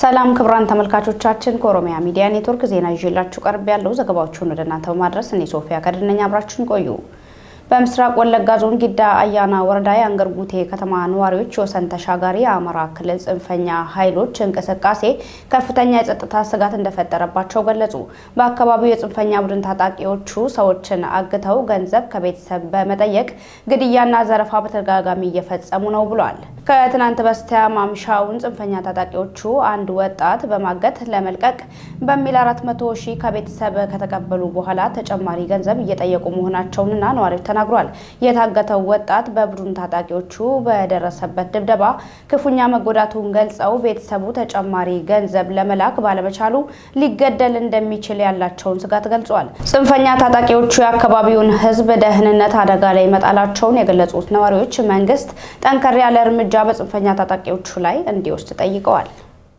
ሰላም ክቡራን ተመልካቾቻችን፣ ከኦሮሚያ ሚዲያ ኔትወርክ ዜና ይዤላችሁ ቀርብ ያለው ዘገባዎቹን ወደ እናንተ በማድረስ እኔ ሶፊያ ከድነኛ አብራችሁን ቆዩ። በምስራቅ ወለጋ ዞን ጊዳ አያና ወረዳ የአንገር ጉቴ ከተማ ነዋሪዎች ወሰን ተሻጋሪ የአማራ ክልል ጽንፈኛ ኃይሎች እንቅስቃሴ ከፍተኛ የጸጥታ ስጋት እንደፈጠረባቸው ገለጹ። በአካባቢው የጽንፈኛ ቡድን ታጣቂዎቹ ሰዎችን አግተው ገንዘብ ከቤተሰብ በመጠየቅ ግድያና ዘረፋ በተደጋጋሚ እየፈጸሙ ነው ብሏል። ከትናንት በስቲያ ማምሻውን ጽንፈኛ ታጣቂዎቹ አንድ ወጣት በማገት ለመልቀቅ በሚል አራት መቶ ሺህ ከቤተሰብ ከተቀበሉ በኋላ ተጨማሪ ገንዘብ እየጠየቁ መሆናቸውንና ነዋሪዎች ተናግሯል። የታገተው ወጣት በቡድን ታጣቂዎቹ በደረሰበት ድብደባ ክፉኛ መጎዳቱን ገልጸው ቤተሰቡ ተጨማሪ ገንዘብ ለመላክ ባለመቻሉ ሊገደል እንደሚችል ያላቸውን ስጋት ገልጿል። ጽንፈኛ ታጣቂዎቹ የአካባቢውን ሕዝብ ደህንነት አደጋ ላይ መጣላቸውን የገለጹት ነዋሪዎች መንግስት ጠንከር ያለ እርምጃ በጽንፈኛ ታጣቂዎቹ ላይ እንዲወስድ ጠይቀዋል።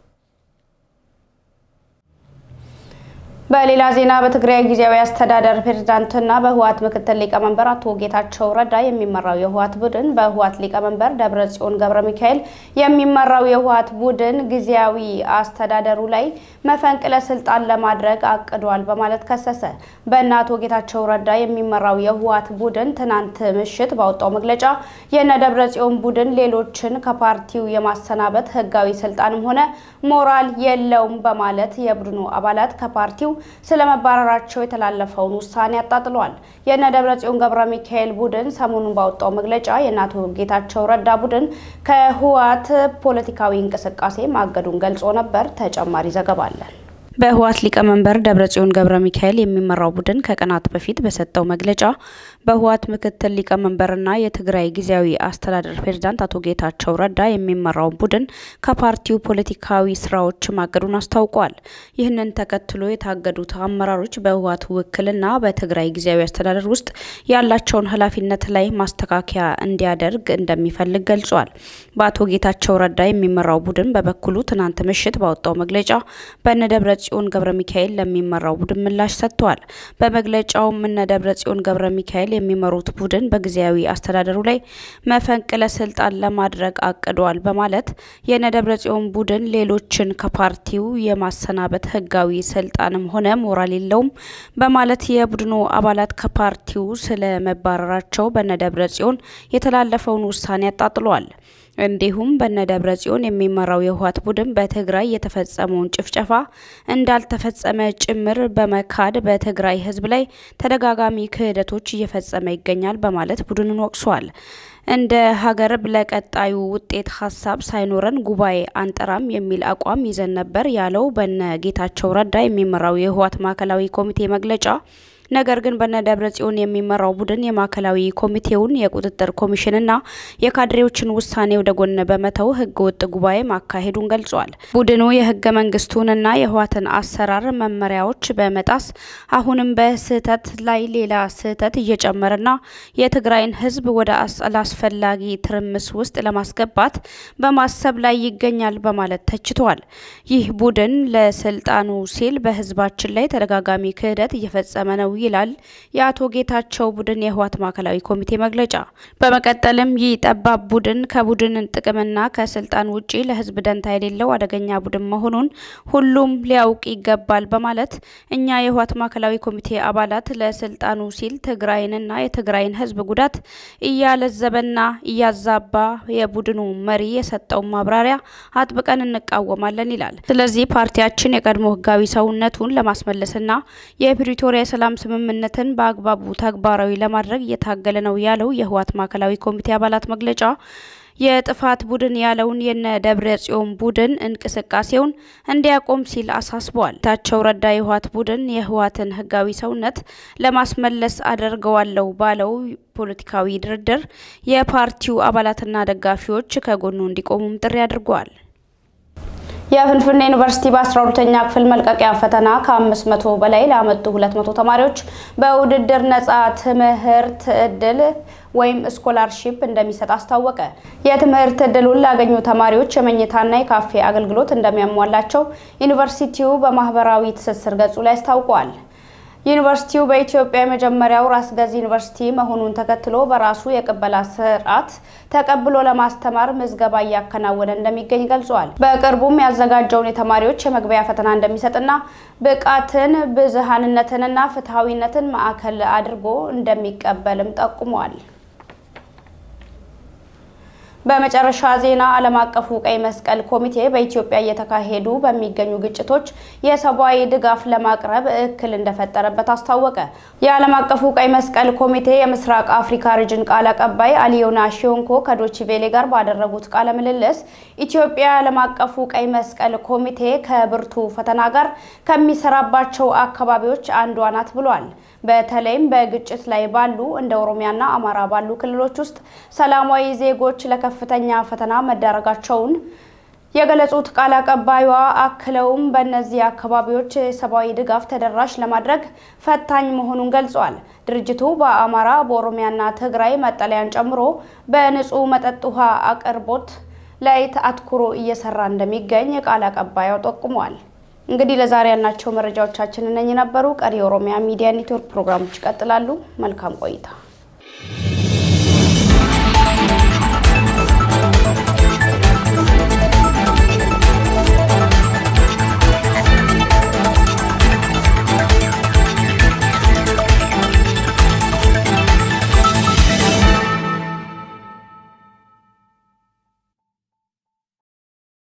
በሌላ ዜና በትግራይ ጊዜያዊ አስተዳደር ፕሬዝዳንትና በህወሓት ምክትል ሊቀመንበር አቶ ጌታቸው ረዳ የሚመራው የህወሓት ቡድን በህወሓት ሊቀመንበር ደብረጽዮን ገብረ ሚካኤል የሚመራው የህወሓት ቡድን ጊዜያዊ አስተዳደሩ ላይ መፈንቅለ ስልጣን ለማድረግ አቅዷል በማለት ከሰሰ። በእነ አቶ ጌታቸው ረዳ የሚመራው የህወሓት ቡድን ትናንት ምሽት ባወጣው መግለጫ የነ ደብረጽዮን ቡድን ሌሎችን ከፓርቲው የማሰናበት ህጋዊ ስልጣንም ሆነ ሞራል የለውም በማለት የቡድኑ አባላት ከፓርቲው ስለመባረራቸው የተላለፈውን ውሳኔ አጣጥሏል። የነ ደብረጽዮን ገብረ ሚካኤል ቡድን ሰሞኑን ባወጣው መግለጫ የእነ አቶ ጌታቸው ረዳ ቡድን ከህወሓት ፖለቲካዊ እንቅስቃሴ ማገዱን ገልጾ ነበር። ተጨማሪ ዘገባ አለን። በህወሓት ሊቀመንበር ደብረጽዮን ገብረ ሚካኤል የሚመራው ቡድን ከቀናት በፊት በሰጠው መግለጫ በህወሓት ምክትል ሊቀመንበርና የትግራይ ጊዜያዊ አስተዳደር ፕሬዝዳንት አቶ ጌታቸው ረዳ የሚመራው ቡድን ከፓርቲው ፖለቲካዊ ስራዎች ማገዱን አስታውቋል። ይህንን ተከትሎ የታገዱት አመራሮች በህወሓት ውክልና በትግራይ ጊዜያዊ አስተዳደር ውስጥ ያላቸውን ኃላፊነት ላይ ማስተካከያ እንዲያደርግ እንደሚፈልግ ገልጿል። በአቶ ጌታቸው ረዳ የሚመራው ቡድን በበኩሉ ትናንት ምሽት ባወጣው መግለጫ በነ ደብረ ጽዮን ገብረ ሚካኤል ለሚመራው ቡድን ምላሽ ሰጥተዋል። በመግለጫውም እነ ደብረ ጽዮን ገብረ ሚካኤል የሚመሩት ቡድን በጊዜያዊ አስተዳደሩ ላይ መፈንቅለ ስልጣን ለማድረግ አቅዷል በማለት የነ ደብረ ጽዮን ቡድን ሌሎችን ከፓርቲው የማሰናበት ህጋዊ ስልጣንም ሆነ ሞራል የለውም በማለት የቡድኑ አባላት ከፓርቲው ስለመባረራቸው በነ ደብረ ጽዮን የተላለፈውን ውሳኔ አጣጥሏል። እንዲሁም በነ ደብረ ጽዮን የሚመራው የህወሓት ቡድን በትግራይ የተፈጸመውን ጭፍጨፋ እንዳልተፈጸመ ጭምር በመካድ በትግራይ ህዝብ ላይ ተደጋጋሚ ክህደቶች እየፈጸመ ይገኛል በማለት ቡድኑን ወቅሷል። እንደ ሀገር ለቀጣዩ ውጤት ሀሳብ ሳይኖረን ጉባኤ አንጠራም የሚል አቋም ይዘን ነበር ያለው በነ ጌታቸው ረዳ የሚመራው የህወሓት ማዕከላዊ ኮሚቴ መግለጫ ነገር ግን በነ ደብረ ጽዮን የሚመራው ቡድን የማዕከላዊ ኮሚቴውን የቁጥጥር ኮሚሽንና የካድሬዎችን ውሳኔ ወደ ጎን በመተው ህገ ወጥ ጉባኤ ማካሄዱን ገልጿል። ቡድኑ የህገ መንግስቱንና የህወሓትን አሰራር መመሪያዎች በመጣስ አሁንም በስህተት ላይ ሌላ ስህተት እየጨመረና የትግራይን ህዝብ ወደ አላስፈላጊ ትርምስ ውስጥ ለማስገባት በማሰብ ላይ ይገኛል በማለት ተችቷል። ይህ ቡድን ለስልጣኑ ሲል በህዝባችን ላይ ተደጋጋሚ ክህደት እየፈጸመ ነው ይላል የአቶ ጌታቸው ቡድን የህወሓት ማዕከላዊ ኮሚቴ መግለጫ። በመቀጠልም ይህ ጠባብ ቡድን ከቡድን ጥቅምና ከስልጣን ውጪ ለህዝብ ደንታ የሌለው አደገኛ ቡድን መሆኑን ሁሉም ሊያውቅ ይገባል በማለት እኛ የህወሓት ማዕከላዊ ኮሚቴ አባላት ለስልጣኑ ሲል ትግራይንና የትግራይን ህዝብ ጉዳት እያለዘበና እያዛባ የቡድኑ መሪ የሰጠውን ማብራሪያ አጥብቀን እንቃወማለን ይላል። ስለዚህ ፓርቲያችን የቀድሞ ህጋዊ ሰውነቱን ለማስመለስና የፕሪቶሪያ የሰላም ስምምነትን በአግባቡ ተግባራዊ ለማድረግ እየታገለ ነው ያለው የህወሓት ማዕከላዊ ኮሚቴ አባላት መግለጫ የጥፋት ቡድን ያለውን የነ ደብረ ጽዮን ቡድን እንቅስቃሴውን እንዲያቆም ሲል አሳስቧል። ጌታቸው ረዳ የህወሓት ቡድን የህወሓትን ህጋዊ ሰውነት ለማስመለስ አደርገዋለሁ ባለው ፖለቲካዊ ድርድር የፓርቲው አባላትና ደጋፊዎች ከጎኑ እንዲቆሙም ጥሪ አድርገዋል። የፍንፍኔ ዩኒቨርሲቲ በ12ኛ ክፍል መልቀቂያ ፈተና ከ500 በላይ ላመጡ 200 ተማሪዎች በውድድር ነጻ ትምህርት እድል ወይም ስኮላርሺፕ እንደሚሰጥ አስታወቀ። የትምህርት እድሉን ላገኙ ተማሪዎች የመኝታና የካፌ አገልግሎት እንደሚያሟላቸው ዩኒቨርሲቲው በማህበራዊ ትስስር ገጹ ላይ አስታውቋል። ዩኒቨርሲቲው በኢትዮጵያ የመጀመሪያው ራስ ገዝ ዩኒቨርሲቲ መሆኑን ተከትሎ በራሱ የቅበላ ስርዓት ተቀብሎ ለማስተማር ምዝገባ እያከናወነ እንደሚገኝ ገልጿል። በቅርቡም ያዘጋጀውን የተማሪዎች የመግቢያ ፈተና እንደሚሰጥና ብቃትን፣ ብዝሃንነትንና ፍትሐዊነትን ማዕከል አድርጎ እንደሚቀበልም ጠቁሟል። በመጨረሻ ዜና ዓለም አቀፉ ቀይ መስቀል ኮሚቴ በኢትዮጵያ እየተካሄዱ በሚገኙ ግጭቶች የሰብአዊ ድጋፍ ለማቅረብ እክል እንደፈጠረበት አስታወቀ። የዓለም አቀፉ ቀይ መስቀል ኮሚቴ የምስራቅ አፍሪካ ሪጅን ቃል አቀባይ አሊዮና ሺዮንኮ ከዶቺቬሌ ጋር ባደረጉት ቃለ ምልልስ ኢትዮጵያ የዓለም አቀፉ ቀይ መስቀል ኮሚቴ ከብርቱ ፈተና ጋር ከሚሰራባቸው አካባቢዎች አንዷ ናት ብሏል። በተለይም በግጭት ላይ ባሉ እንደ ኦሮሚያና አማራ ባሉ ክልሎች ውስጥ ሰላማዊ ዜጎች ለከፍተኛ ፈተና መዳረጋቸውን የገለጹት ቃል አቀባዩዋ አክለውም በእነዚህ አካባቢዎች የሰብአዊ ድጋፍ ተደራሽ ለማድረግ ፈታኝ መሆኑን ገልጿል። ድርጅቱ በአማራ በኦሮሚያና ትግራይ መጠለያን ጨምሮ በንጹህ መጠጥ ውሃ አቅርቦት ላይ አትኩሮ እየሰራ እንደሚገኝ ቃል አቀባዩ ጠቁሟል። እንግዲህ ለዛሬ ያልናቸው መረጃዎቻችን እነኚህ ነበሩ። ቀሪ የኦሮሚያ ሚዲያ ኔትወርክ ፕሮግራሞች ይቀጥላሉ። መልካም ቆይታ